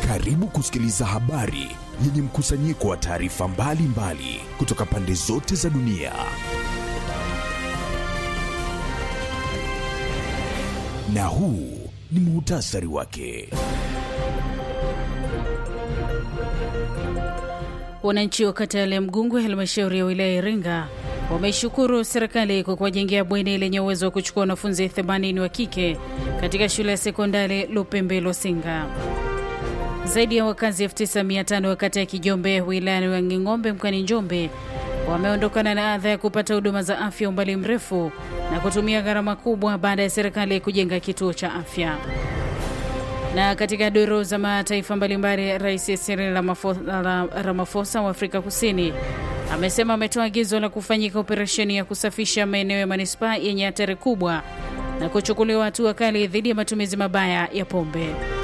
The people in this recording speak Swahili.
Karibu kusikiliza habari yenye mkusanyiko wa taarifa mbalimbali kutoka pande zote za dunia. Na huu ni muhtasari wake. Wananchi wa kata ya Mgungu, halmashauri ya wilaya ya Iringa, wameishukuru serikali kwa kuwajengea bweni lenye uwezo wa kuchukua wanafunzi 80 wa kike katika shule ya sekondari Lupembe Losinga. Zaidi ya wakazi 9500 wa kata ya Kijombe wilayani wa Nging'ombe mkoani Njombe wameondokana na adha ya kupata huduma za afya umbali mrefu na kutumia gharama kubwa baada ya serikali kujenga kituo cha afya. Na katika duru za mataifa mbalimbali, Rais Cyril Ramaphosa wa Afrika Kusini amesema ametoa agizo la kufanyika operesheni ya kusafisha maeneo ya manispaa yenye hatari kubwa na kuchukuliwa hatua kali dhidi ya matumizi mabaya ya pombe.